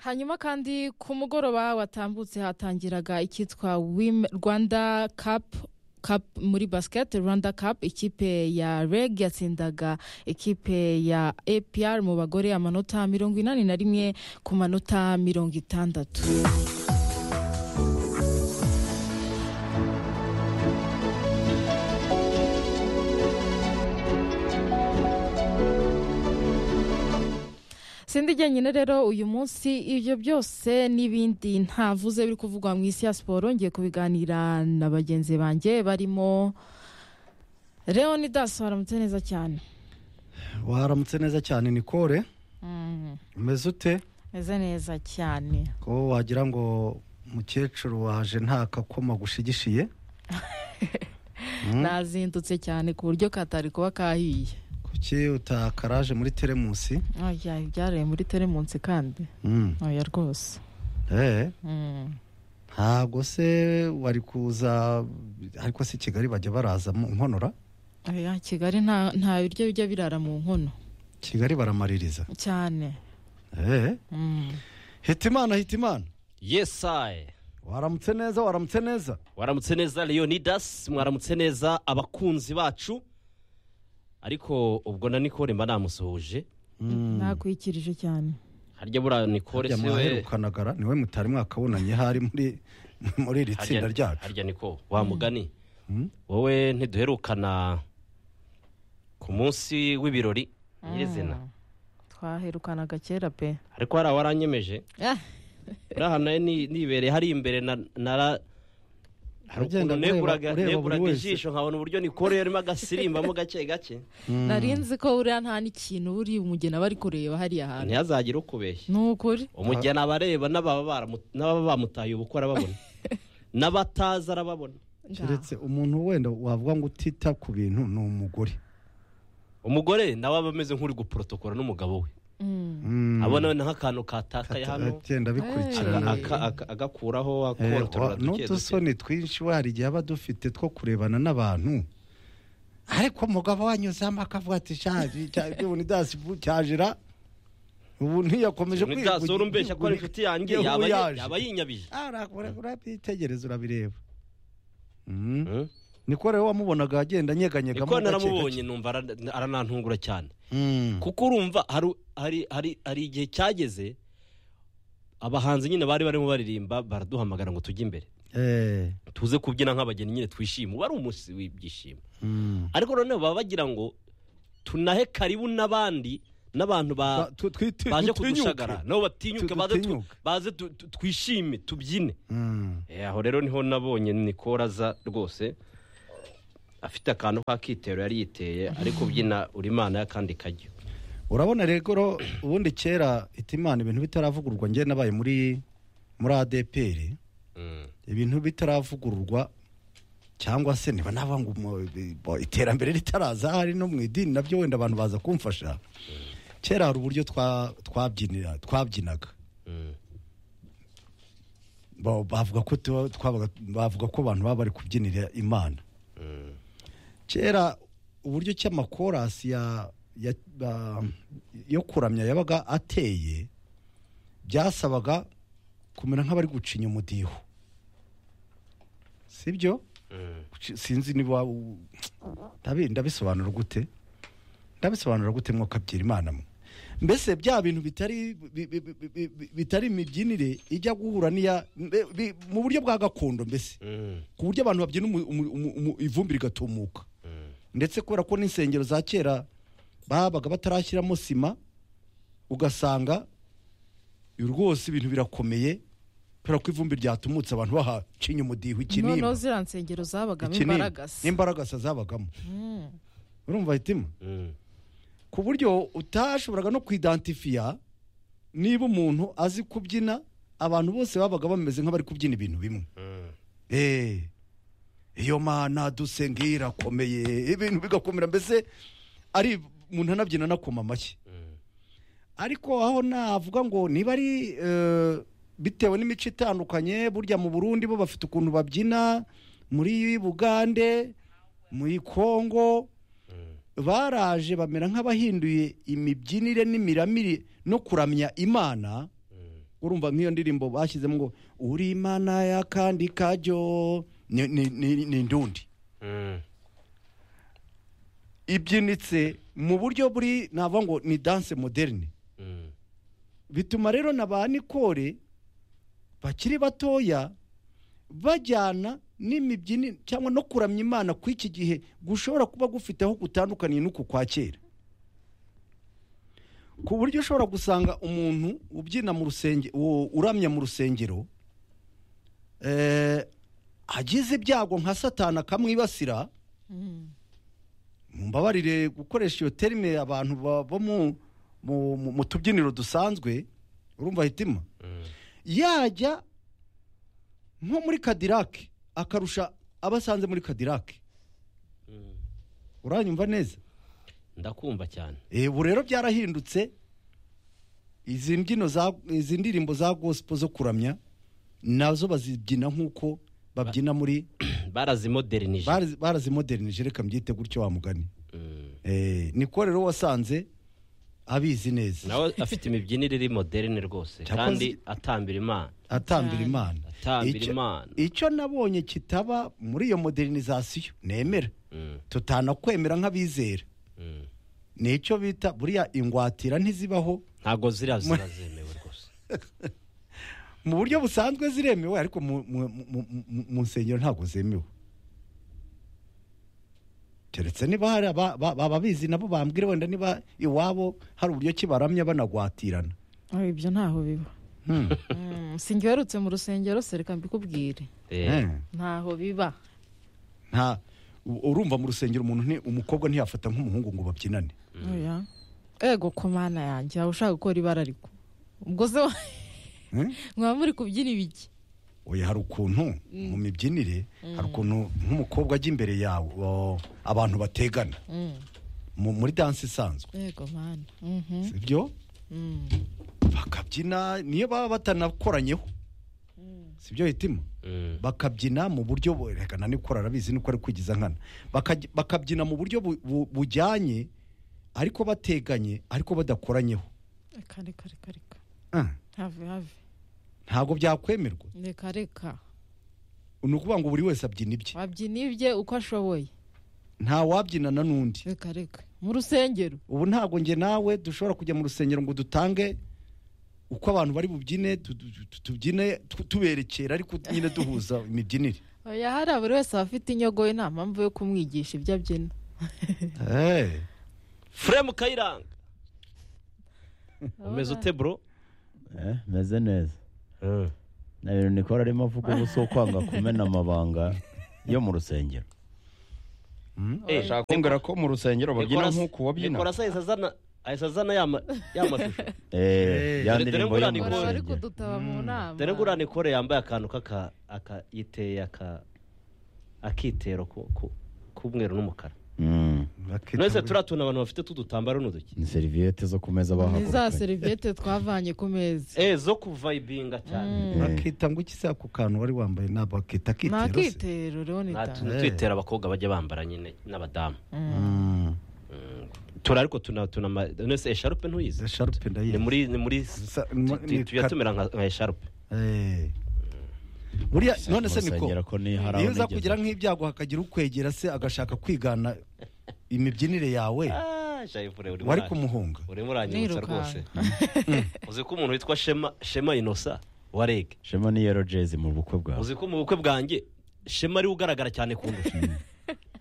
hanyuma kandi ku mugoroba watambutse hatangiraga icyitwa Wim- rwanda cup Cup muri basket rwanda cup ikipe ya reg yatsindaga ikipe ya apr mu bagore amanota mirongo inani na rimwe ku manota mirongo itandatu sindi jyenyine rero uyu munsi ibyo byose n'ibindi ntavuze biri kuvugwa mu isi ya siporo ngiye kubiganira na bagenzi banjye barimo leonidas waramutse neza cyane waramutse neza cyane nikore umeze ute meze neza cyane ko wagira ngo umukecuru waje nta kakoma gushigishiye Mm. nazindutse cyane ku buryo katari kuba kahiye kuki utakaraje muri teremusi oya ibyaraye muri teremunsi kandi Mm. oya rwose Eh, Mm. ntabwo se wari kuza ariko si kigali bajya baraza mu nkonora oya kigali nta nta biryo bijya birara mu nkono kigali baramaririza cyane Eh, Mm. hitimana hitimana yesaye waramutse neza waramutse neza waramutse neza leonidas mwaramutse neza abakunzi bacu ariko ubwo na nikore mba namusuhuje nakwikirije cyane harya buriya nikore harya si we mwaherukanagara niwe mutari mwakabonanye hari muri muri iri tsinda harya ryacu harya niko wa mugani Mm. wowe ntiduherukana ku munsi w'ibirori nyirizina twaherukanaga kera pe ariko hari awaranyemeje uriya hantu nayo ni- nibereye hari imbere na nara hari Ugenda ukuntu ureba- neguraga ureba buri neguraga wese. ijisho nkabona uburyo nikore yarimo agasirimbamo gake gake nari nzi ko buriya nta n'ikintu buri umugeni aba ari kureba hariya hantu ntihazagire ukubeshya ni ukuri umugeni aba areba n'ababa baramu- n'ababa bamutaye ubukwe arababona n'abatazi arababona keretse umuntu wenda wavuga ngo utita ku bintu ni umugore umugore nawe aba ameze nk'uri guporotokora n'umugabo we Mm. Mm. abona we nk'akantu katakaye hano agenda aga- bikurikirana aka- aka- agakuraho Eh, wa- akorotora duke duke n'udusoni twinshi we hari igihe aba dufite two kurebana n'abantu ariko umugabo wanyuzamo akavuga ati shaje leonidas cyajira ubu ntiyakomeje Leonidas wari umbeshya ko ari inshuti yanjye yaba yi- yaba yinyabije urabyitegereza urabireba Mm. Mm. niko rero wamubonaga agenda anyeganyegamo niko naramubonye numva ara- aranantungura cyane Mm. kuko urumva hari- hari- hari hari igihe cyageze abahanzi nyine bari barimo baririmba baraduhamagara ngo tujye imbere Eh, tuze kubyina nk'abageni nyine twishime uba ari umunsi w'ibyishimo mm. ariko noneho baba bagira ngo tunahe karibu n'abandi n'abantu ba- Ba- tu- twiti- baje dutinyuke. kudushagara nabo batinyuke Tu- baze tu- dutinyuke. baze tu- tu- twishime tubyine Mm. Eh, aho rero niho nabonye nikora aza rwose afite akantu k'akitero yari yiteye ariko ubyina uri imana y'akandi kajyo urabona rero ro- ubundi kera itimana ibintu bitaravugururwa njye nabaye muri muri adeperi Mm. ibintu bitaravugururwa cyangwa se niba navuga ngo mu- bi- bo- iterambere ritaraza hari no mu idini nabyo wenda abantu baza kumfasha kera hari uburyo twa- twabyinira twabyinaga Mm. Ba- bavuga ko tuba- twabaga- bavuga ko abantu baba bari kubyinira imana Mm. kera uburyo ki amakorasi ya ya- ba- yo kuramya yabaga ateye byasabaga kumera nk'abari gucinya umudiho sibyo Mm. Guci- sinzi niba u- ndabi- ndabisobanura gute ndabisobanura gute mwokabyira imana mwe mbese bya bintu bitari bi- bi- bi- bi- bi- bitari imibyinire ijya guhura n'iya mbe- bi- mu buryo bwa gakondo mbese Mm. ku buryo abantu babyina umu- umu- umu- umu- ivumbi rigatumuka Mm. ndetse kubera ko n'insengero za kera babaga batarashyiramo sima ugasanga rwose ibintu birakomeye kubera ko ivumbi ryatumutse abantu bahacinya umudiho noneho ikinimba ziriya nsengero zabagamo ikinimba. imbaragasa n'imbaragasa zabagamo Mm. urumva hitima Mm. ku buryo utashoboraga no kwidantifiya niba umuntu azi kubyina abantu bose babaga bameze nk'abari kubyina ibintu bimwe Mm. Eh, iyo mana dusenga irakomeye ibintu bigakomera mbese ari umuntu anabyina anakoma amashyi Mm. ariko aho navuga ngo niba ari eh, bitewe n'imico itandukanye burya mu burundi bo bafite ukuntu babyina muri bugande muri kongo Mm. baraje bamera nk'abahinduye imibyinire n'imiramire no kuramya imana Mm. urumva nk'iyo ndirimbo bashyizemo ngo uri imana y'akandi kajyo ni- ni- ni ni indundi Mm. ibyinitse mu buryo buri navuga ngo ni danse moderne Mm. bituma rero na ba nikore bakiri batoya bajyana n'imibyinire cyangwa no kuramya imana ku iki gihe gushobora kuba gufite aho gutandukaniye n'uku kwa kera ku buryo ushobora gusanga umuntu ubyina mu rusenge u- uramya mu rusengero eh, agize ibyago nka satana akamwibasira Mm. mumbabarire gukoresha iyo terime abantu bava mu- mu mu- mu tubyiniro dusanzwe urumva hitima Mm. yajya nko muri kadirake akarusha abo asanze muri kadirake Mm. uranyumva neza ndakumva cyane Eh, ubu rero byarahindutse izi mbyino za izi ndirimbo za gosipo zo kuramya nazo bazibyina nk'uko babyina muri barazimodernije barazi- barazimodernije reka mbyite gutyo wa mugani Mm. Eh, niko rero wasanze abizi neza nawe afite imibyinire iri moderne rwose Cyakoze- kandi atambira imana atambira Cyane. imana Atambira Icyo- Imana. icyo nabonye kitaba muri iyo modernizasiyo nemera Mm. tutanakwemera nk'abizera Mm. ni icyo bita buriya ingwatira ntizibaho ntabwo ziriya Mu- ziba zemewe rwose mu buryo busanzwe ziremewe ariko mu- mu- mu- mu- mu nsengero ntabwo zemewe keretse niba hari aba- ba- ababizi nabo bambwira wenda niba iwabo hari uburyo ki baramya banagwatirana Ah, ibyo ntaho biba Hmm. Mm, sinjye werutse mu rusengero se reka mbikubwire Eh, Eh. ntaho biba nta u- urumva mu rusengero umuntu nti- umukobwa ntiyafata nk'umuhungu ngo babyinane Oya. ego ko mana yanjye waba ushaka gukora ibara ariko ubwo se wa- Eh? mwaba muri kubyina ibiki oya hari ukuntu mu mibyinire hari ukuntu nk'umukobwa ajya imbere yawe o, abantu bategana Mm, mu- muri danse isanzwe ego mana Mhm, sibyo mm. bakabyina niyo baba batanakoranyeho sibyo hitima mm. bakabyina mu buryo bu- reka nani ko arabizi nuko ari kwigiza nkana Bakaj- bakabyina mu buryo bu- bu- bujyanye ariko bateganye ariko badakoranyeho reka reka reka reka Ah, have have ntabwo byakwemerwa reka reka ni ukuvuga ngo buri wese abyina ibye wabyina ibye uko ashoboye nta wabyinana n'undi reka reka mu rusengero ubu ntabwo njye nawe dushobora kujya mu rusengero ngo dutange uko abantu bari bubyine tu- tu- tu- tubyine tu- tuberekera ariko nyine duhuza imibyinire oya hariya buri wese aba afite inyogoye nta mpamvu yo kumwigisha ibyo abyina Eh, fremu kayiranga umeze ute bro Eh, meze neza Mm. nta bintu nikora arimo avuga ubu si ukwanga kumena amabanga yo mu rusengero Eh, kumbwira ko mu rusengero babyina Nicolas- nk'uko wabyina Nicolas ahise azana ahise azana ya ma- ya mashusho Eh, ya Dore- ndirimbo dore yo mu ngo bari bari rusengero kudutaba mu nama dore ngo uriya nikore yambaye akantu k'aka aka yiteye aka akitero ku- ku- k'umweru n'umukara Mm, bakita mwese ngo- turatuntu abantu bafite tudutambaro n'uduki ni seriviyete zo ku meza ni za bahagurukanye seriviyete twavanye ku meza eh zo kuvayibinga cyane Eh, bakita ngo iki se ako kantu wari wambaye ntabwo bakita ni akitero se akitero rero ni Nta- da tun- twitera abakobwa bajya bambara nyine n'abadamu Mm, tura ariko tuna tuna nese esharupe izo ntuyizi sharupe ni ndayizi muri ni muri Sa- mu- tu- tu- ni tujya ka- tumera nka nka esharupe Eh. buriya none se niko Urusengero ko ni- hari aho iyo uza nigeze. kugira nk'ibyago hakagira ukwegera se agashaka kwigana imibyinire yawe Ah, Jaivure, uri wari muranye. kumuhunga urimo uranyibutsa rwose uzi ko umuntu witwa shema shema inosa wa reg shema ni yero jezi mu bukwe bwawe uzi ko mu bukwe bwanjye shema ariwe ugaragara cyane ku ndusha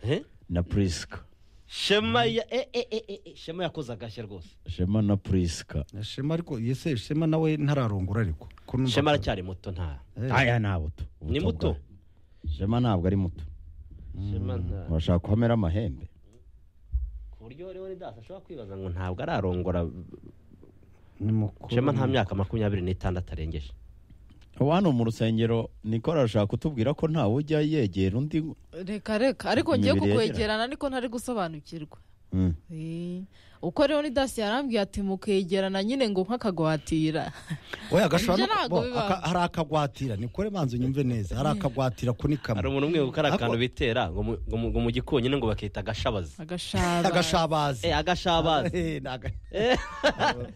Eh? na purisika shema ya e e e e e, shema yakoze agashya rwose shema na purisika shema ariko yese shema nawe ntararongora ariko ko numva- shema aracyari muto nta Eh, aya ni abuto ni muto shema ntabwo ari muto shema nta urashaka kuhamera amahembe ku buryo rero ni data ashobora kwibaza ngo ntabwo ararongora ni mukuru. shema nta myaka makumyabiri n'itandatu arengeje ubu hano mu rusengero nikora arashaka kutubwira ko ntawe ujya yegera undi reka reka ariko ngiye Imibiri yegeranye. kukwegerana niko ntari gusobanukirwa Mm. Eh, uko rero ni dasi yarambwiye ati mukegerana nyine ngo nk'akagwatira oya gashobora Ibyo no- ntabwo bo, bibaho. aka- hari akagwatira nikore manzi unyumve neza hari akagwatira ko ni hari kamwe umuntu umwe ukora Ako- akantu bitera ngo mu- ngo mu- ngo mu gikonyine ngo bakita agashabazi agashaba agashabazi Eh, agashabazi Eh, ni aga- Eh,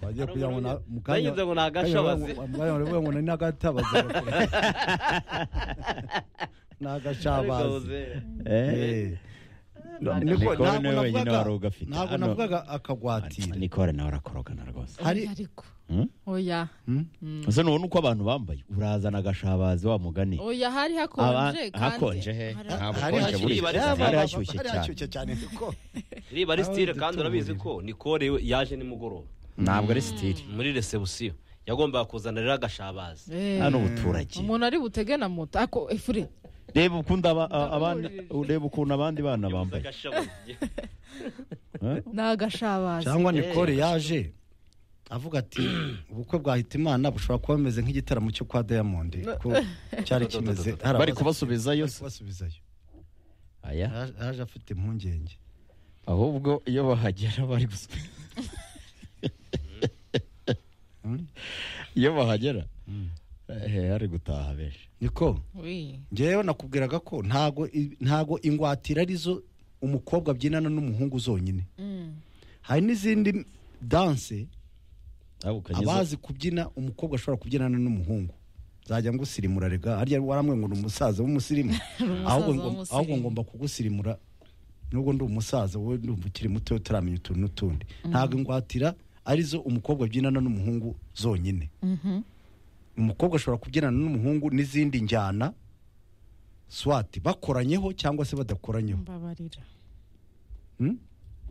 bagiye kugira ngo na- mu kanya- Bagize ngo ni kanya agashabazi. bavuga- bavuga ngo ni n'agatabazi ni agashabazi Ariko Eh, Eh. Niko- Niko- Niko ntabwo niwe wenyine navugaga- wari ugafite. ntabwo Hano- navugaga akagwatira nikore nawe arakorogana rwose hari hari ariko Mm? oya Hmm? ese nubona uko abantu bambaye urazana agashabazi wa mugani oya hari Aba- hakonje kandi hakonje he hari- nta hari bukonje hashyushye, buriya. bariza. hari hari hashyushye cyane hashyushye cyane niko iriya ari Aho sitire dutura kandi urabizi umuriro. ko nikore yaje nimugoroba ntabwo ari sitiri muri resebusiyo yagombaga kuzanira agashabazi Eh, hano ubuturage umuntu ari butege na moto ako efure reba ukuntu aba- a- abana reba ukuntu abandi bana bambaye agashabazi Eh? ni agashabazi cyangwa nikore yaje avuga ati ubukwe bwa hitimana bushobora kuba bumeze nk'igitaramo cyo kwa diamond kuko cyari kimeze hari bari abaza- kubasubizayo bari se kubasubizayo aya Yaje- yaje afite impungenge ahubwo iyo bahagera bari gusa iyo bahagera eh, hari gutaha benshi niko Oui. ngewe nakubwiraga ko ntago i- ntago ingwatira arizo umukobwa abyinana n'umuhungu zonyine Mm. hari n'izindi danse Aho ukanyuze- abazi kubyina umukobwa ashobora kubyinana n'umuhungu zajya ngo usirimura rega harya waramwe ngo ni umusaza w'umusirimu ahubwo ngo- w'umusirimu. ahubwo ngomba kugusirimura nubwo ndi umusaza wowe ndumva ukiri muto utaramenya utuntu n'utundi ntabwo ingwatira arizo umukobwa abyinana n'umuhungu zonyine Mhm. umukobwa ashobora kubyinana n'umuhungu n'izindi njyana swati bakoranyeho cyangwa se badakoranyeho mbabarira Hmm?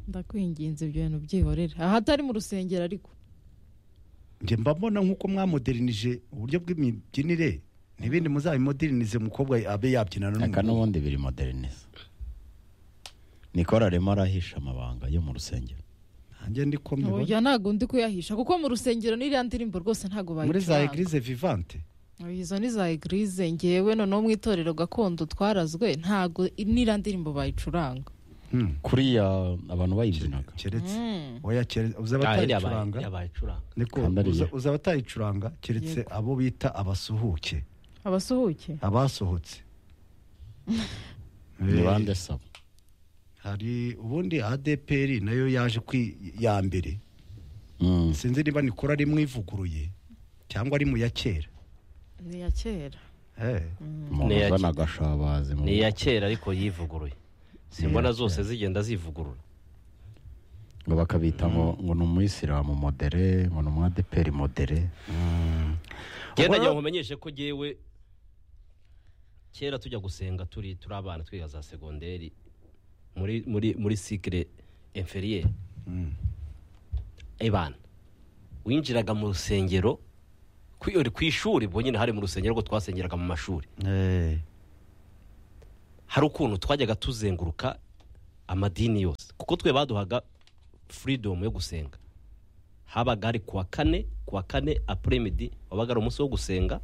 ndakwinginze ibyo bintu byihorere ahatari mu rusengero ariko njye mba mbona nk'uko mwamoderinije uburyo bw'imibyinire n'ibindi muzabimodernise umukobwa abe yabyinana aka n'umuhungu n'ubundi biri modernize nikora arimo arahisha amabanga yo mu rusengero nanjye ndiko mbibona oya ntabwo ndi kuyahisha kuko mu rusengero n'iriya ndirimbo rwose ntabwo muri za bayicuranga eglise vivante izo ni za egirize ngewe noneho mu itorero gakondo twarazwe ntabwo n'iriya ndirimbo bayicuranga Hmm. kuriya abantu bayibyinaga keretse Mm. oya keretse uza iriya abatayicuranga bayicuranga niko Kandariya. uza- uza abatayicuranga keretse abo bita abasuhuke abasuhuke abasohotse ni Eh, bande saba hari ubundi adeperi nayo yaje kwi ya mbere Mm. sinzi niba nikora ari mu ivuguruye cyangwa ari mu ya kera ni iya kera Eh, umuntu Ni iya uzana agashabazi mu- ni iya kera ariko yivuguruye simbona zose zigenda zivugurura ngo bakabita ngo ngo ni umuyisilamu modere ngo ni umwadeperi modere genda Ubwo- njya nkumenyeshe ko ngewe kera tujya gusenga turi turi abana twiga za segonderi muri muri muri sikire inferiyeri ibana winjiraga mu rusengero ku iyo- ku ishuri ubwo nyine hari mu rusengero rwo twasengeraga mu mashuri eh, hari ukuntu twajyaga tuzenguruka amadini yose kuko twe baduhaga freedom yo gusenga habaga ari kuwa kane kuwa kane apremidi wabaga ari umunsi wo gusenga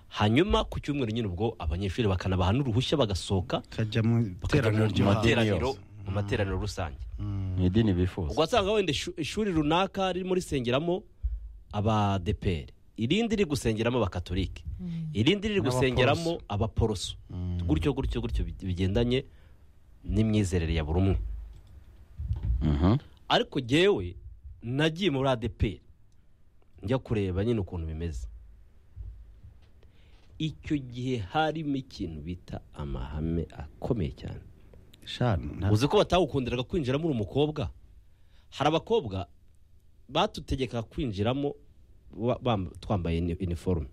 hanyuma ku cyumweru nyine ubwo abanyeshuri bakanabaha n'uruhushya bagasohoka kajya mu bakajya iteraniro mu ryo hanze. madini materaniro yose. mu materaniro rusange mu idini bifuza ubwo wasanga wenda ishu- ishuri runaka ririmo risengeramo abadeperi irindi riri gusengeramo abakatolike irindi riri gusengeramo abaporoso gutyo gutyo gutyo bi- bigendanye n'imyizerere ya buri umwe Mhm. ariko jyewe nagiye muri adeperi njya kureba nyine ukuntu bimeze icyo gihe harimo ikintu bita amahame akomeye cyane Sha, nta- uzi ko batawukundiraga kwinjiramo uri umukobwa hari abakobwa batutegekaga kwinjiramo wa- bam- twambaye ini- iniforume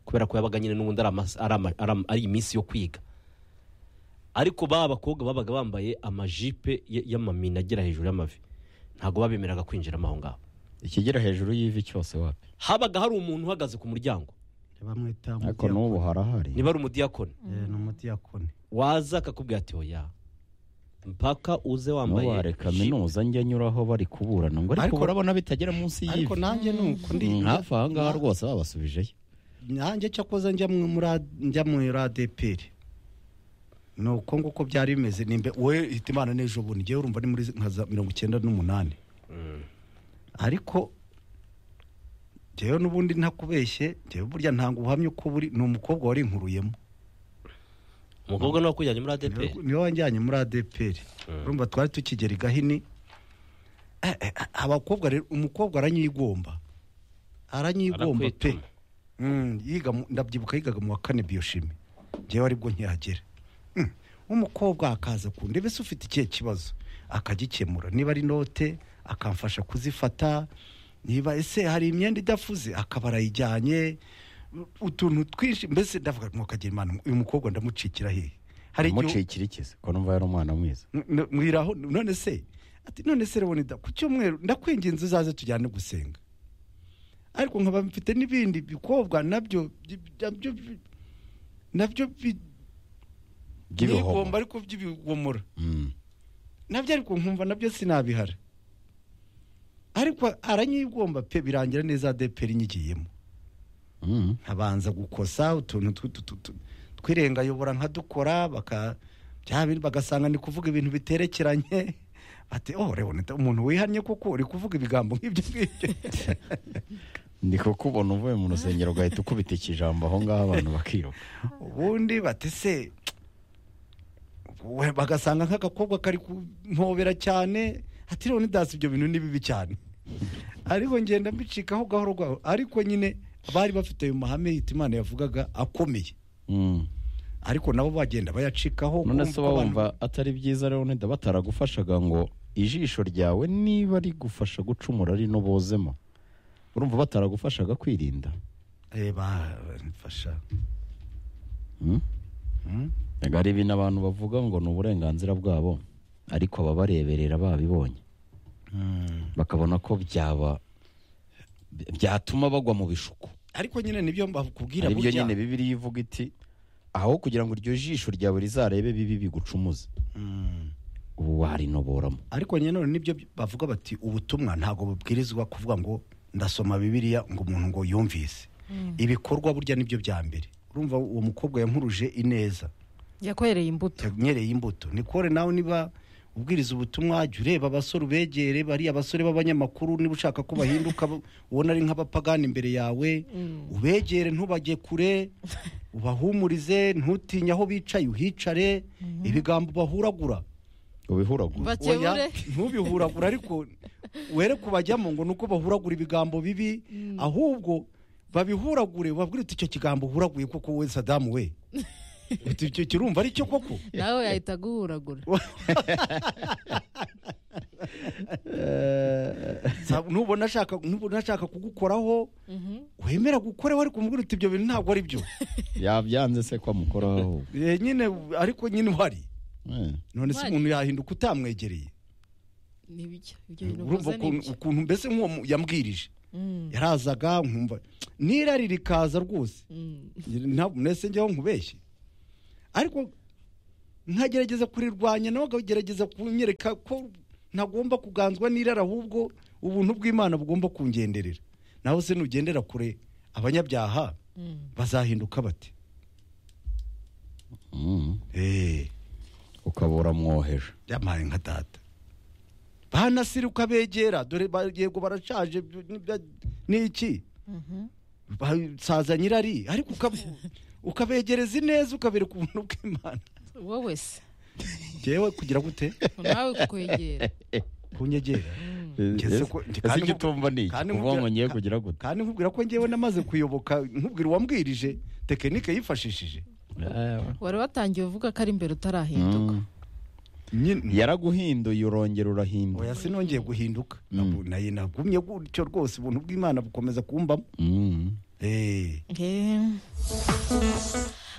kubera ko yabaga nyine n'ubundi ari amas- ari ama- ari ama- ari iminsi yo kwiga ariko ba bakobwa babaga bambaye amajipe y- y'amamina agera hejuru y'amavi ntabwo babemeraga kwinjiramo aho ngaho ikigera hejuru y'ivi cyose wapi habaga hari umuntu uhagaze ku muryango bamwita ariko n'ubu harahari niba ari umudiyakoni n'umudiyakoni waza akakubwira ati oya mpaka uze wambaye n'ubu hari jipe." kaminuza njya anyuraho bari kuburana ngo ariko Ariko- urabona bitagera munsi ariko y'ivi nanjye nuko ndi Mm, hafi aha ngaha rwose babasubijeyo nanjye cyakoze njya mu- muri A- njya muri adeperi ni uko nguko byari bimeze nimbe wowe hita imana n'ejo bundi ngewe urumva ni muri nka za mirongo icyenda n'umunani ariko ngewe n'ubundi ntakubeshye ngewe burya ntabwo ubuhamya uko buri ni umukobwa wari inkuruyemo umukobwa niwe wakujyanye muri adeperi niwe wajyanye muri adeperi urumva twari tukigera i gahini Eh, eh, abakobwa rero umukobwa aranyigomba aranyigomba pe Arakwituma. Mm, yiga mu- ndabyibuka yigaga mu wa kane biyoshimi ngewe aribwo nkihagera Mm, umukobwa akaza ku ndebe se ufite ikihe kibazo akagikemura niba ari note akamfasha kuzifata niba ese hari imyenda idafuze akaba arayijyanye utuntu twinshi mbese ndavuga ngo kagira imana uyu mukobwa ndamucikira hehe hari igihe- umucikira ikize ko numva yari umwana mwiza N- mwiraho none se ati none se rubona da ku cyumweru ndakwinginze uzaze tujyane gusenga ariko nkaba mfite n'ibindi bikobwa nabyo bi- nabyo bi- nabyo bi- nigomba by'ibihomo ariko by'ibigomora Mm. nabyo ariko nkumva nabyo sinabihara ariko aranyigomba pe birangira neza adeperi nyigiyemo Mm. nkabanza gukosa utuntu tw- tw- tw- tw- tw'irengayobora nkadukora baka bya bindi bagasanga ni kuvuga ibintu biterekeranye ati oh reba umuntu wihannye kuko uri kuvuga ibigambo nk'ibyo ngibyo ni kuko ubona uvuye mu rusengero ugahita ukubita ikijambo aho ngaho abantu bakiruka ubundi bati se we- bagasanga nk'agakobwa kari kumpobera cyane ati reba dasi ibyo bintu ni bibi cyane ariko ngenda mbicikaho gahoro gahoro ariko nyine bari bafite ayo mahame yita imana yavugaga akomeye Mm. ariko nabo bagenda bayacikaho none se kumva uba ko abantu- wumva atari byiza rero nida bataragufashaga ngo ijisho ryawe niba rigufasha gucumura ari n'ubozemo urumva bataragufashaga kwirinda reba mfasha Mm? Mm? Ega hari ibintu abantu bavuga ngo ni uburenganzira bwabo ariko ababareberera babibonye bakabona ko byaba byatuma bagwa mu bishuko ariko nyine nibyo mbakubwira ari byo burya nyine bibiri ivuga iti aho kugira ngo iryo jisho ryawe rizarebe bibi bigucumuze Mm. ubu warinoboramo ariko nyine none nibyo bavuga bati ubutumwa ntabwo bubwirizwa kuvuga ngo ndasoma bibiliya ngo umuntu ngo yumvise ibikorwa burya nibyo bya mbere urumva uwo mukobwa yankuruje ineza yakwereye imbuto yanyereye imbuto nikore nawe niba ubwiriza ubutumwa jya ureba abasore ubegere bariya basore b'abanyamakuru niba ushaka ko bahinduka bo- ubona ari nk'abapagani imbere yawe ubegere ntubajye kure ubahumurize ntutinye aho bicaye uhicare ibigambo bahuragura ubihuragura bakebure Oya, ntubihuragure ariko were kubajyamo ngo nuko bahuragura ibigambo bibi ahubwo babihuragure babwire uti icyo kigambo uhuraguye koko we sadamu we uti icyo kirumva ari cyo koko nawe yahita aguhuragura Sa- nubona ashaka nubona ashaka kugukoraho wemera gukoreho ariko umubwira uti ibyo bintu ntabwo ari byo yabyanze se ko amukoraho Eh, nyine ariko nyine uhari Eh. none se Uhari. umuntu yahinduka utamwegereye ni ibyo ibyo bintu urumva ukoze ni ukuntu ibyo ukuntu mbese nk'uwo mu- yambwirije Mm, yarazaga nkumva n'irari rikaza rwose mm. ntabwo mwese njyeho nkubeshye ariko nkagerageza kurirwanya nawe akagerageza kunyereka ko ntagomba kuganzwa n'irari ahubwo ubuntu bw'imana bugomba kungenderera nawe se nugendera kure abanyabyaha bazahinduka bate Mm. eee ukabura mwoheje yampaye nka data banasiruka begera dore ba- yego barashaje b- n'ibya- n'iki basaza nyirari ariko uka- ukabegereza ineza ukabereka ubuntu bw'imana wowe wese ngewe kugira gute nawe kukwegera kunyegera Ngeze ko- ese kandi icyo nku- utumva ni iki? kandi kuvuga ngo nkubwira- ngiye kugira gute kandi nkubwira ko ngewe namaze kuyoboka nkubwira uwambwirije tekinike yifashishije wari watangiye uvuga ko ari imbere utarahinduka Mm. nyine yaraguhinduye urongera urahinduka oya sinongeye guhinduka Nabu- naye nagumye gutyo rwose ubuntu bw'imana bukomeza kumbamo Mm. Eh. Eh.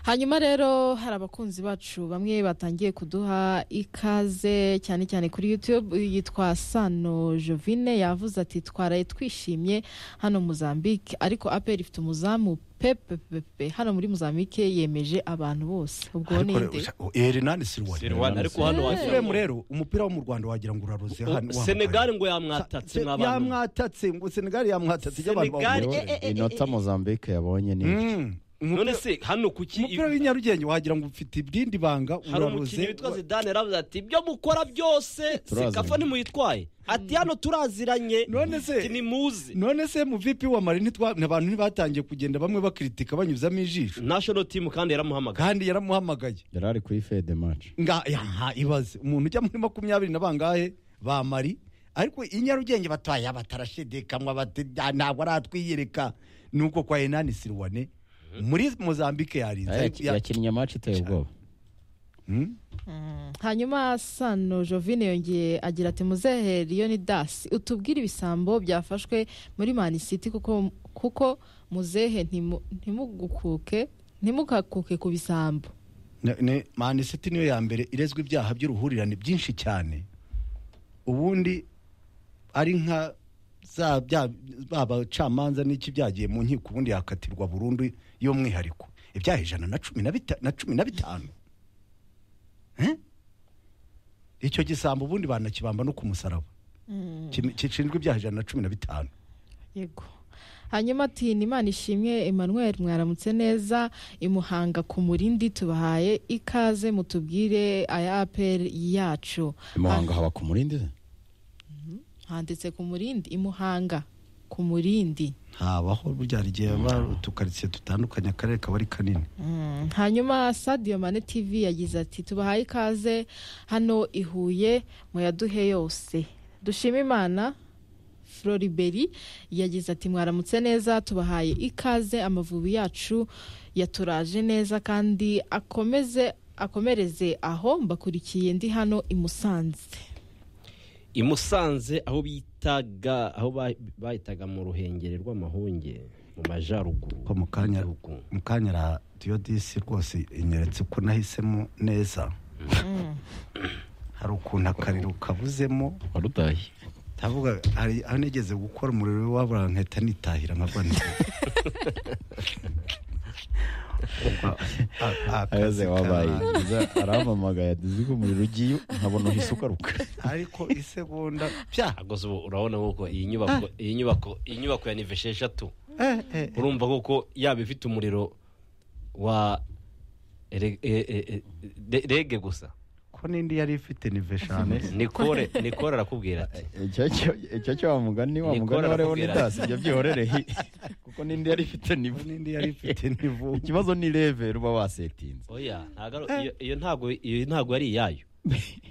hanyuma rero hari abakunzi bacu bamwe batangiye kuduha ikaze cyane cyane kuri youtube Uyu yitwa sano jovine yavuze ati twaraye twishimye hano muzambike ariko aperi ifite umuzamu pepepepe hano muri muzambike yemeje abantu bose ubwo Ariko re- ninde usha- Erinani Sirwani. Sirwani, ariko hano wagira Uremu ngo- rero umupira wo mu Rwanda wagira ngo uraruze O- hano senegali ngo yamwatatse mwabantu yamwatatse ngo Senegal yamwatatse ibyo abantu Senegal- bavuga. Rero inota mozambique yabonye ni Mm. none se hano kuki umupira w'inyarugenge wagira ngo ufite irindi banga hari umukinnyi uraruze witwa zidane yaravuze ati ibyo mukora byose Turaziranye. sekafa ntimuyitwaye ati hano turaziranye None se- ati nimuzi none se mu vipi wa mari ntitwa- abantu ntibatangiye kugenda bamwe bakiritika banyuzamo ijisho national team kandi yaramuhamagaye kandi yaramuhamagaye yari ari kuri fede maci nga yaha ibaze umuntu ujya muri makumyabiri na bangahe ba mari ariko inyarugenge batwaye batarashidikamwa bati "Ah, ntabwo aratwiyereka nuko kwa enani siriwane muri mozambique yarinze ariko ya- yakinnye maci iteye ubwoba Hmm? hanyuma sano jovine yongeye agira ati muzehe iyo ni dasi utubwire ibisambo byafashwe muri mani siti kuko kuko muzehe ntimu- ntimugukuke ntimukakuke ku bisambo Ne- ne- mani siti niyo ya mbere irezwa ibyaha by'uruhurirane byinshi cyane ubundi ari nka za bya babacamanza n'iki byagiye mu nkiko ubundi yakatirwa burundu y'umwihariko ibyaha ijana na cumi na bita- na cumi na bitanu Eh? icyo gisambo ubundi banakibamba no ku musaraba Kimi- gishinzwe ibyaha ijana na cumi na bitanu yego hanyuma ati nimana ishimwe emmanuel mwaramutse neza imuhanga ku murindi tubahaye ikaze mutubwire aya aperi yacu imuhanga haba ku murindi se handitse ku murindi imuhanga ku murindi ntabaho burya hari igihe baba utukaritsiye dutandukanye akarere kaba ari kanini Mm, hanyuma sadio mane tv yagize ati tubahaye ikaze hano i huye muyaduhe yose dushima imana floriberi yagize ati mwaramutse neza tubahaye ikaze amavubi yacu yaturaje neza kandi akomeze akomereze aho mbakurikiye ndi hano i musanze i Musanze aho bitaga aho ba- bahitaga mu ruhengeri rw'amahunge mu majyaruguru ko mu kanya y'igihugu. mu kanya ra diyodisi rwose inyeretse ko nahisemo neza hari ukuntu akariro kabuzemo wari utahiye ndavuga hari aho nigeze gukora umuriro wabura nkahita nitahira nkagwa neza aheze wabaye arampamagaye ati ziko umuriro ugiye nkabona uhise ugaruka ariko isegonda bya Ahubwo ubu urabona kuko iyi nyubako iyi nyubako iyi nyubako ya nive esheshatu eh, eh, eh. urumva kuko yaba ifite umuriro wa ele- e- e- e- de- rege gusa ko n'indi yari ifite nive eshanu nikore nikore arakubwira ati icyo cyo- icyo cyo wa mugani wa Ni mugani kora wareho nakubwira. n'itasi ibyo byihorere hi kuko n'indi yari ifite ko nivu n'indi yari ifite nivu ikibazo ni leve uba wasetinze oya ntago ari- iyo- iyo ntago iyo ntago ari iyayo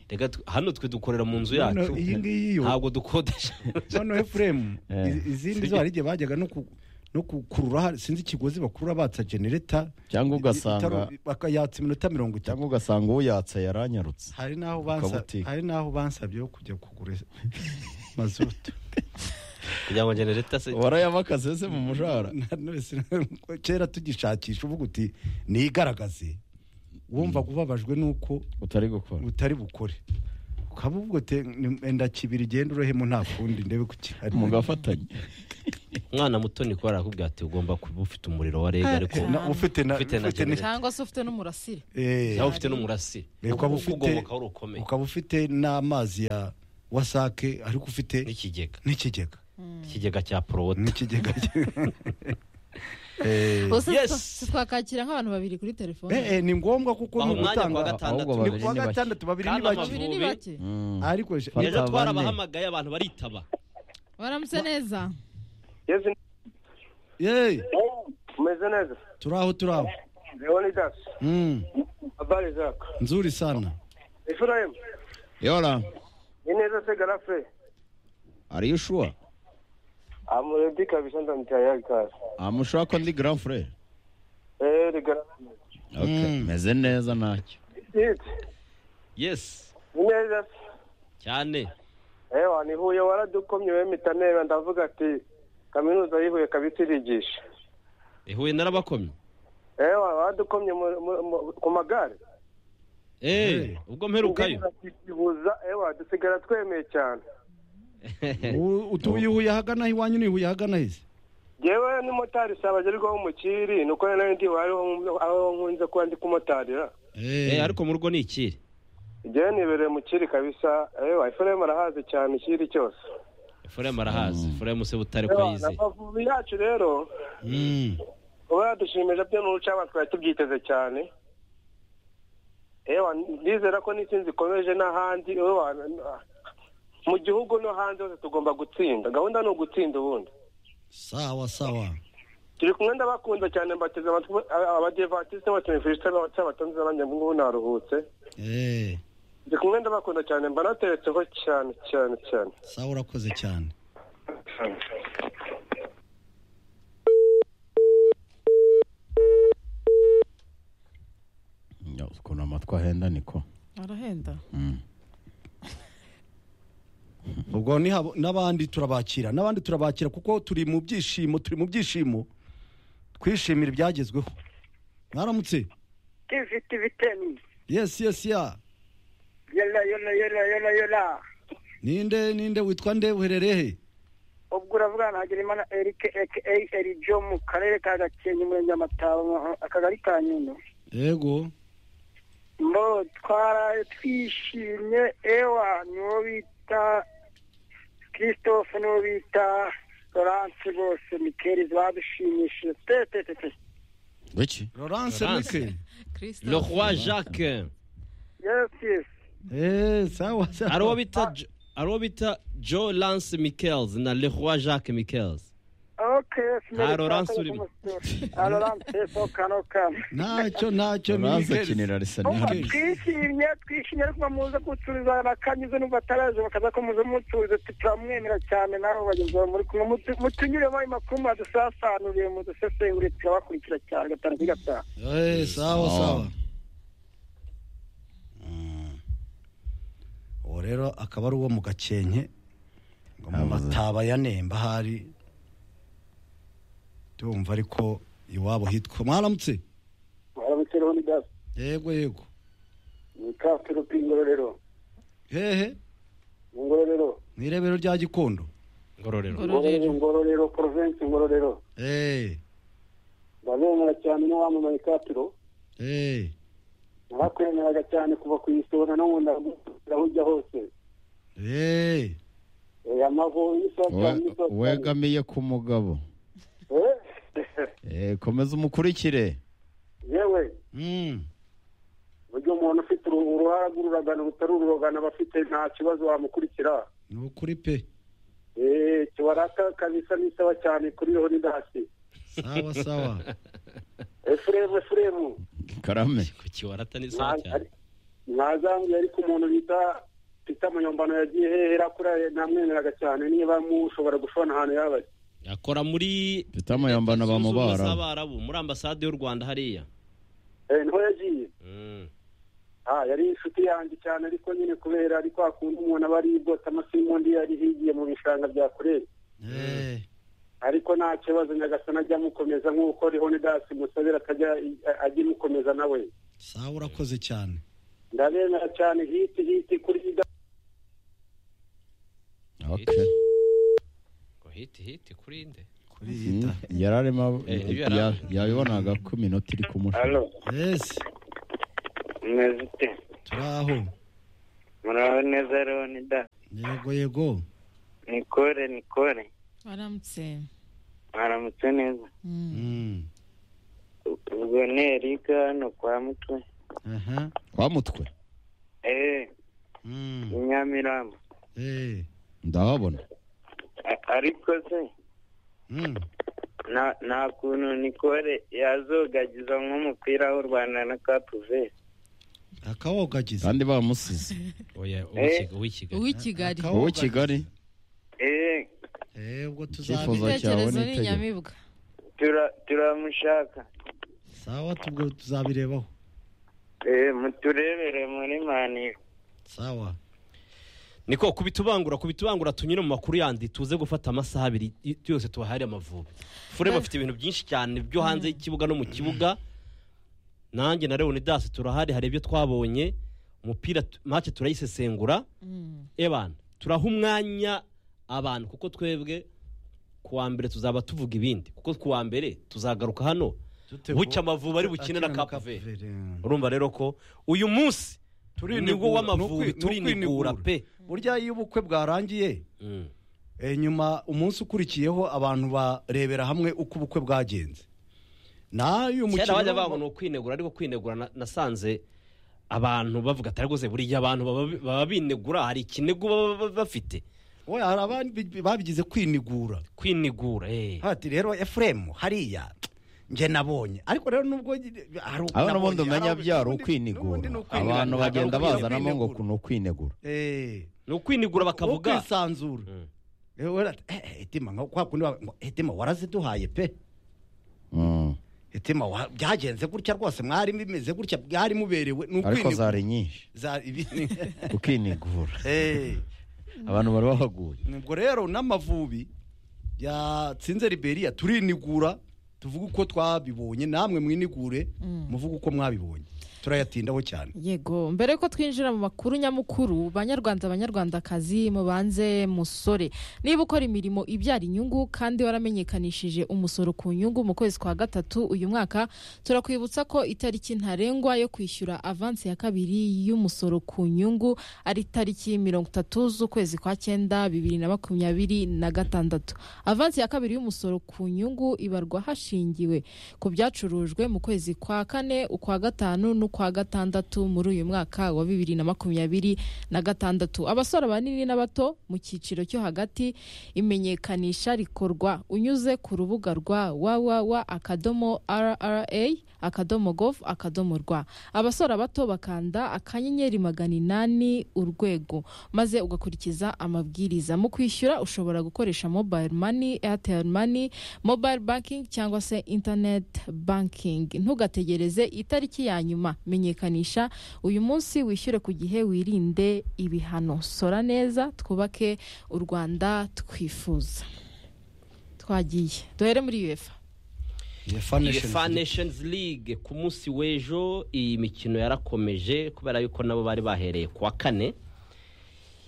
reka tu- hano twe dukorera mu nzu yacu Noneho iyi ngiyi yo ntabwo dukodesha noneho efuremu Eh. iz- izindi zo hari igihe bajyaga no ku- no gukurura hari- sinzi ikigozi bakurura batsa genereta cyangwa itaro- ugasanga bakayatsa iminota mirongo itanu cyangwa ugasanga uwo yatse yaranyarutse hari n'aho bansa- Akabutike. hari n'aho bansabye yo kujya kugura mazutu kugira ngo ngene leta se warayabakaze se mu mushahara Na none sina- kera tugishakisha uvuga uti nigaragaze wumva ubabajwe n'uko utari gukora utari bukore ukaba ubwo te ni- enda kibiri genda urohemo nta kundi ndebe ku kihari mugafatanya umwana muto nikora arakubwira ati ugomba kuba ufite umuriro wa rege ariko Na- ufite na Ufite na ufite ni- cyangwa se ufite n'umurasire eh, nawe ufite n'umurasire Eh, ukaba ufite- ugoboka wari ukomeye ukaba ufite n'amazi ya wasake ariko ufite n'ikigega n'ikigega ikigega cya porowota n'ikigega Eh, Ubwo se Yes. twa- twakakira nk'abantu babiri kuri telefone eh, eh, ni ngombwa kuko baha ni umwanya ku wa ugutanga gatandatu Ahubwo ni babiri kuwa ni bake. gatandatu babiri ni Kandi bake babiri ni Amavubi. bake ariko Fata ejo bane. twarabahamagaye abantu baritaba baramutse neza Yesu Yeee, umeze neza turaho turaho leonidas Mm, habari zako nzuri sana efurayimu yora ni neza se garafe ariyo ushuwa amuredi kabisa ndamutayari kazi amushaka ndi grand frere eee rigarafe Mm. meze neza ntacyo yiti yesi ni neza se cyane ewa ni huye waradukomye we mitanera ndavuga ati kaminuza yihuye kabisa irigisha ihuye narabakomye ewa waradukomye mu- mu- mu- ku magare Eh, ubwo mperukayo tukibuza ewa dusigara twemeye cyane U- utuye ihuye ahagana he iwanyu ni ihuye ahagana heza yewe n'umumotari si abagerwaho umukiri ni uko rero nari ndi aho nkunze kuba ndi kumotarira Eh, ariko mu rugo ni ikiri igihe nibereye mu kiri kabisa ewa efuremu arahazi cyane ikiri cyose efuremu arahazi efuremu se butare ko Ewa, na yize mavubi yacu rero Mm, uba yadushimeje byo n'urucaba twari tubyiteze cyane ewa ndizera ko n'isi zikomeje n'ahandi ewa, na- mu gihugu no hanze hose tugomba gutsinda gahunda ni ugutsinda ubundi sawa sawa turi kumwe ndabakunze cyane mbateze amatwi aba- abadivatiste n'abateleviziyo cy'abatonzi n'abandi ngubu naruhutse eee ndi kumwe ndabakunda cyane mbanateretseho cyane cyane cyane sawa urakoze cyane Ya, ukuntu amatwi ahenda niko arahenda Mm. ubwo ni habo- n'abandi turabakira n'abandi turabakira kuko turi mu byishimo turi mu byishimo twishimira ibyagezweho mwaramutse tiviti biteni yesi yesi ya yela yela yela yela yela ninde ninde witwa nde uherereye he ubwo uravuga na Hagenimana Eric aka Erijo mu karere ka Gakenke umurenge wa Mataba mu- akagari ka Nyundo yego mbo twaraye twishimye ewa niwo bita Christophe niwo bita Laurence bose Mikeli badushimishije te te te te wiki Laurence Laurence. Mike le christophe roi jacques yes yes eee sawa sawa hari uwo bita Jo- hari uwo bita joe lance michaels na le roi jacques michaels okay yes Nta Laurence urimo. Ah, Laurence yes okay okay ntacyo ntacyo ni uraza Miguel. kinira risa Umva, Miguel. n'ihari twishimye twishimye ariko muze gucuriza bakanyuze n'ubwo ataraje bakaza ko muze mucurize turamwemera cyane naho bagenzi bawe muri kumwe Mutu- mutunyuremo ayo makuru mudusasanuriye mudusesengurire turabakurikira cyane gatanu kuri gatanu eee sawa Sawa. sawa Mm. uwo rero akaba ari uwo mu gakenke ngo mu Avuze. mataba ya nemba hari tumva ariko iwabo hitwa mwaramutse warabukereho ni gasi yego yego ni kasi rupi ingororero hehe ingororero mu irebero rya gikondo ngororero ngororero ingororero porovensi ingororero eee ndabemera cyane n'uwamamaye katiro eee narakwemeraga cyane kuva ku isona no mu ndagukira aho ujya hose eee amavubi We- wegamiye ku mugabo Eh, komeza umukurikire yewe Mm. buryo umuntu ufite uru- uruhara rw'ururagano rutari ururogano aba afite nta kibazo wamukurikira ni ukuri pe eee kibarata kabisa n'isaba cyane kuri roho n'idasi sawa sawa efuremu efuremu karame ku kiwarata ni sawa cyane mwazanguye ariko umuntu bita bita munyambano yagiye hehera kuri namwemeraga cyane niba mushobora gushobora ahantu yaba ari akora muri mfite amayambano Zunze ubumwe bamubara z'abarabu muri ambasade y'u rwanda hariya Eh, niho yagiye Mm. ah yari inshuti yanjye cyane ariko nyine kubera ariko hakunda umuntu aba ari bwota amasimundi yari higiye mu bishanga bya kurere eee ariko nta kibazo nyagasani ajya amukomeza nk'uko rihonidasi musabira akajya i- ajya imukomeza nawe sawa urakoze cyane ndabemera cyane hiti hiti kuri ida Okay. ngo hiti hiti kuri nde kuri iyi ta yari arimo Eh, ibyo yari ya- yabibonaga ko iminota iri kumusha halo yesi meze ute turi aho muraho neza leonida yego yego nikore nikore aramutse mwaramutse neza Mm. Mm. ubwo ni erika hano kwa mutwe aha kwa mutwe eee Mm. inyamirambo Eh. ndahabona A- ariko se Mm. nta- nta kuntu nikore yazogagiza nk'umupira w'u rwanda na kapuveri akawogagiza kandi bamusize oya Eh. uw'ikigali uw'i kigali Akaba- wowe kigali eee Eh, ubwo Icyifuzo tuzabiga cyawe ibitekerezo n'itegeko. ni inyamibwa tura- turamushaka sawa tubwo tuzabirebaho eee muturebere muri maniyo sawa niko kubitubangura kubitubangura tunyure mu makuru yandi tuze gufata amasaha abiri y- yose tubahari amavubi fure bafite ibintu byinshi cyane byo hanze y'ikibuga no mu kibuga nanjye na leonidas turahari hari ibyo twabonye umupira tu- make turayisesengura Mm. ebana turaha umwanya abantu kuko twebwe ku wa mbere tuzaba tuvuga ibindi kuko ku wa mbere tuzagaruka hano bucya amavubi ari bukine na kapuveri urumva rero ko uyu munsi niwo w'amavubi turinigura pe burya iyo ubukwe bwarangiye Mm. eh, nyuma umunsi ukurikiyeho abantu barebera hamwe uko ubukwe bwagenze n'ayo kera bajya mukino bavuga ni ukwinegura ariko kwinegura na- nasanze abantu bavuga atari rwose buriya abantu baba- baba binegura hari ikinego baba baba bafite we hari abandi babigize kwinigura kwinegura eh. hati rero efuremu hariya nge nabonye ariko rero nubwo hari uko abana nabonye, ubundi umenya hari byaro ubundi- ukwinigura n'ubundi ni ukwinigura. abantu Ntabwo bagenda ari ukwinegura. bazanamo ngo ni ukwinegura Eh, ni ukwinegura bakavuga ukwisanzura Mm. Eh, we ati, eh, eh, etima nka kwa kundi bavuga ngo, etima waraziduhaye pe Mm. etima wa- byagenze gutya rwose mwari bimeze gutya bwari muberewe ni ariko ukwinigura zari nyinshi Za- ibi- ukwinigura Eh, abantu bari bahaguye ubwo rero n'amavubi yatsinze liberiya turinigura tuvuge uko twabibonye namwe mwinigure muvuge uko mwabibonye turayatindaho cyane yego mbere yuko twinjira mu makuru nyamukuru banyarwanda banyarwandakazi mubanze musore niba ukora imirimo ibyara inyungu kandi waramenyekanishije umusoro ku nyungu mu kwezi kwa gatatu uyu mwaka turakwibutsa ko itariki ntarengwa yo kwishyura avansi ya kabiri y'umusoro ku nyungu ari tariki mirongo itatu z'ukwezi kwa cyenda bibiri na makumyabiri na gatandatu avansi ya kabiri y'umusoro ku nyungu ibarwa hashingiwe ku byacurujwe mu kwezi kwa kane ukwa gatanu n'ukwa gatandatu muri uyu mwaka wa bibiri na makumyabiri na gatandatu abasora banini n'abato mu cyiciro cyo hagati imenyekanisha rikorwa unyuze ku rubuga rwa www akadomo rra akadomo gov akadomo rwa abasora bato bakanda akanyenyeri magana inani urwego maze ugakurikiza amabwiriza mu kwishyura ushobora gukoresha mobile money airtel money mobile banking cyangwa se internet banking ntugategereze itariki ya nyuma menyekanisha uyu munsi wishyure ku gihe wirinde ibihano sora neza twubake u rwanda twifuza twagiye duhere muri uefa uefa nations league ku munsi w'ejo iyi mikino yarakomeje kubera yuko nabo bari bahereye ku wa kane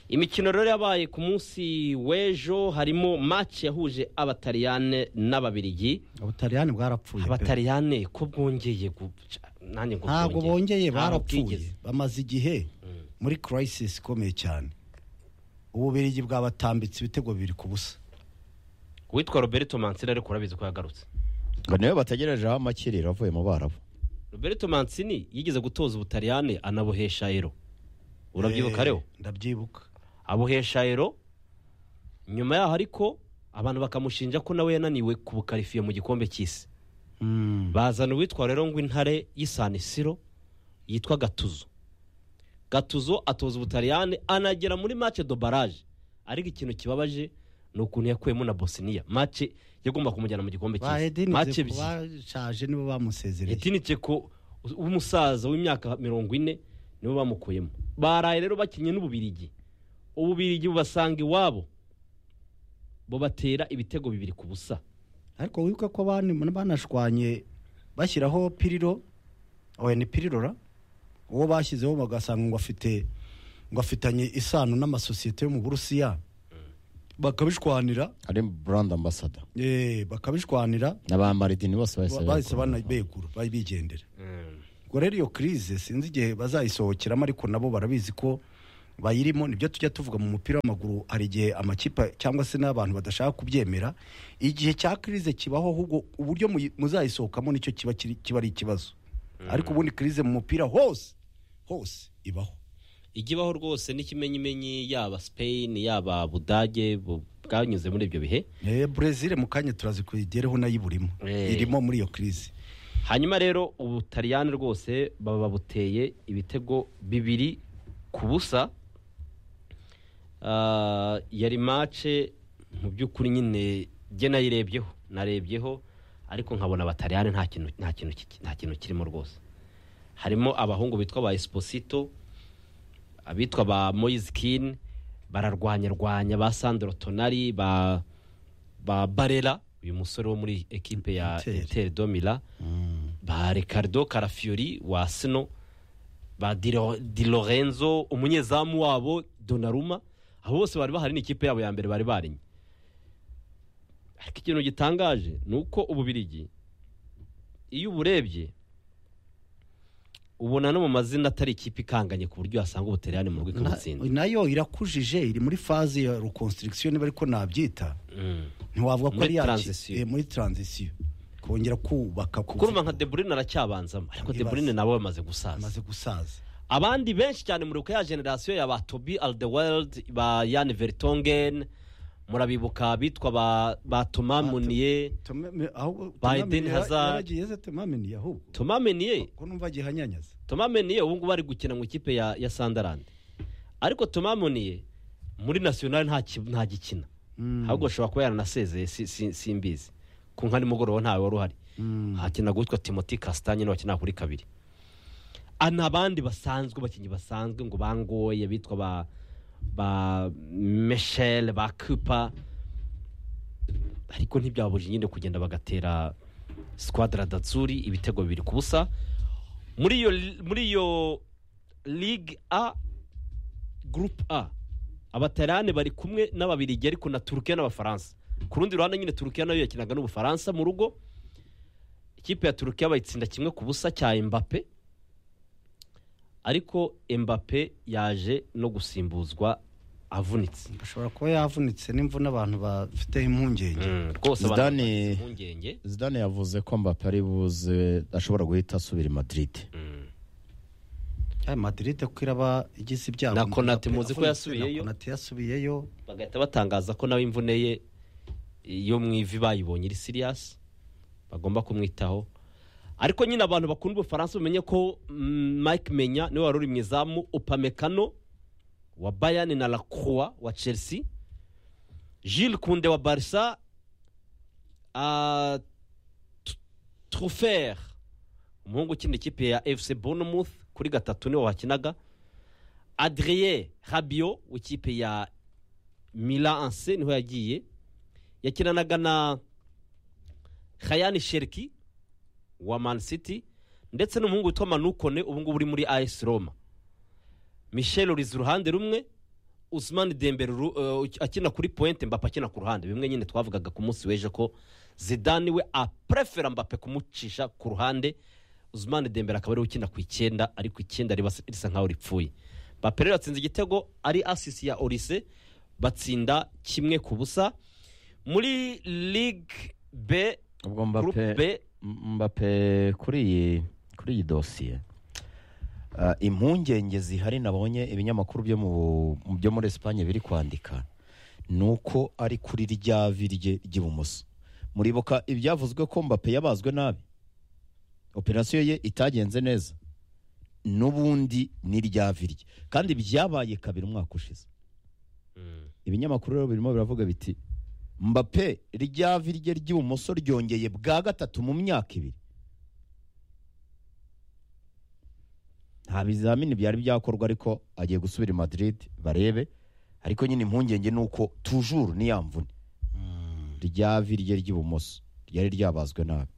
imikino rero yabaye ku munsi w'ejo harimo match yahuje abataliyane n'ababirigi ubutaliyani bwarapfuye pe. abataliyane ko bwongeye guca nanjye ngo ntabwo bwongeye. bongeye Ntabwo bwigeze. barapfuye bamaze igihe muri crisis ikomeye cyane ububirigi bwabatambitse ibitego biri ku busa uwitwa roberto mansini ariko urabizi ko yagarutse ngo niwe bategerejeho amakiriro avuye mu barabu roberto mansini yigeze gutoza ubutaliyane anabohesha ero urabyibuka Eh, rero ndabyibuka abohesha ero nyuma yaho ariko abantu bakamushinja ko nawe yananiwe ku bukarifiye mu gikombe cy'isi bazana uwitwa rero ngo intare y'isanisiro yitwa gatuzo gatuzo atoza ubutaliyane anagera muri mace do barage ariko ikintu kibabaje ni ukuntu yakuyemo na bosiniya mace yagomba kumujyana mu gikombe cy'isi mace bahedinize ebyiri kubashaje nibo bamusezereye etinike ko umusaza w'imyaka mirongo ine niwe bamukuyemo baraye rero bakinnye n'ububirigi ububirigi bubasanga iwabo bubatera ibitego bibiri ku busa ariko wibuka ko abandi banashwanye bashyiraho piriro oya ni pirirora uwo bashyizeho bagasanga ngo afite ngo afitanye isano n'amasosiyete yo mu burusiya bakabishwanira ari burandi ambasada eh, bakabishwanira n'abamaridini bose bahise bahise begura. banabegura ba- bigendera ubwo rero iyo kirize sinzi igihe bazayisohokeramo ariko nabo barabizi ko bayirimo nibyo tujya tuvuga mu mupira w'amaguru hari igihe amakipe cyangwa se n'abantu badashaka kubyemera igihe cya kirize kibaho ahubwo uburyo muyi- muzayisohokamo nicyo kiba kiri- kiba ari ikibazo ariko ubundi kirize mu mupira hose hose ibaho ijya ibaho rwose n'ikimenyimenyi yaba spain yaba budage bu- bwanyuze muri ibyo bihe Eh, Brezil mu kanya turazi kuyigereho nayo iburimo Eh. irimo muri iyo kirize hanyuma rero ubutaliyani rwose baba babuteye ibitego bibiri ku busa Ah, yari mace mu by'ukuri nyine jye nayirebyeho narebyeho ariko nkabona abataliyani nta kintu nta kintu kiki- nta kintu kirimo rwose harimo abahungu bitwa ba esposito abitwa ba moyizi kini bararwanyarwanya ba sandro tonari ba ba barera uyu musore wo muri ekipe ya Inter. interi domira ba ricardo carafiyori wa sino ba Di Lo- di lorenzo umunyezamu wabo donaruma abo bose bari bahari n'ikipe yabo ya mbere bari barinye ariko ikintu gitangaje ni uko ububirigi iyo uburebye ubona no mu mazina atari ikipe ikanganye ku buryo wasanga ubuteriyani mu rwego Na- ikabutsinda nayo irakujije iri muri faze ya reconstruction niba ariko nabyita Mm. ntiwavuga ko Muri ari yaki- transition. eh, muri transition kongera kubaka ku kuruma nka deburine aracyabanzamo ariko Ibibazo. deburine nabo bamaze gusaza amaze gusaza abandi benshi cyane muribuka ya generasiyo ya ba tobi aldeweld ba yani veritongen murabibuka bitwa ba ba tomamoniye Biden Hazard. yaragiyeze tumameniye ahubwo tomameniye ko numva gihanyanyaza tomameniye ubu ngubu ari gukina mu ikipe ya ya sandarandi ariko tomamoniye muri nasiyonari nta ki- nta gikina ahubwo ashobora kuba yaranasezeye si- si- simbizi ku nka nimugoroba ntawe wari uhari hakinaga uwitwa timoti kasitanye niwe wakinaga kuri kabiri Ah, n'abandi basanzwe abakinnyi basanzwe ngo bangoye bitwa ba ba meshele ba kupa ariko ntibyabuje nyine kugenda bagatera sikwadara datsuri ibitego bibiri ku busa muri iyo muri iyo ligue a groupe a abataliyani bari kumwe n'ababirigi ariko na turukiya n'abafaransa ku rundi ruhande nyine turukiya nayo yakinaga n'ubufaransa mu rugo ikipe ya turukiya bayitsinda kimwe ku busa cya embape ariko embape yaje no gusimbuzwa avunitse ashobora kuba yavunitse n'imvune abantu bafiteho impungenge rwose abantu Zidane- bagize impungenge zidane yavuze ko mbappe ari buze ashobora guhita asubira i madrid Mm. ya madiride ko iraba igize ibyago Na Mbappe Konate muzi ko avunitse, yasubiyeyo. na konate yasubiyeyo bagahita batangaza ko nawe imvune ye yo mu ivi bayibonye iri siriyasi bagomba kumwitaho ariko nyine abantu bakunda ubufaransa bamenye ko mm, mike menya niwe wari uri mu izamu upamekano wa bayani na lacroix wa chelsea Jules kunde wa barisa trufer umuhungu ukina ikipe ya fc bournemouth kuri gatatu niwe wakinaga adrien rabio w'ikipe ya mila anse niho yagiye yakinanaga na hayani sheriki wa man city ndetse n'umuhungu witwa manukone ubu ngubu uri muri as roma michel uriza uruhande rumwe usman dembele ru- eh, akina kuri pointe mbappe akina ku ruhande bimwe nyine twavugaga ku munsi w'ejo ko zidane we aprefera mbappe kumucisha ku ruhande usman dembele akaba ariwe ukina ku icyenda ariko icyenda riba- risa nkaho ripfuye mbappe rero yatsinze igitego ari asisi ya orise batsinda kimwe ku busa muri ligue b ubwo groupe mbappe b mbappe kuri iyi kuri iyi dosiye ah, impungenge zihari nabonye ibinyamakuru byo mu- byo muri esipanye biri kwandika ni uko ari kuri rya vi rye ry'ibumoso muribuka ibyavuzwe ko mbappe yabazwe nabi operasiyo ye itagenze neza n'ubundi ni rya vi rye kandi byabaye kabiri umwaka ushize ibinyamakuru rero birimo biravuga biti mbappe rya vi rye ry'ibumoso ryongeye bwa gatatu mu myaka ibiri nta bizamini byari byakorwa ariko agiye gusubira i madrid barebe ariko nyine impungenge ni uko tujuru ni ya mvune rya vi rye ry'ibumoso ryari ryabazwe nabi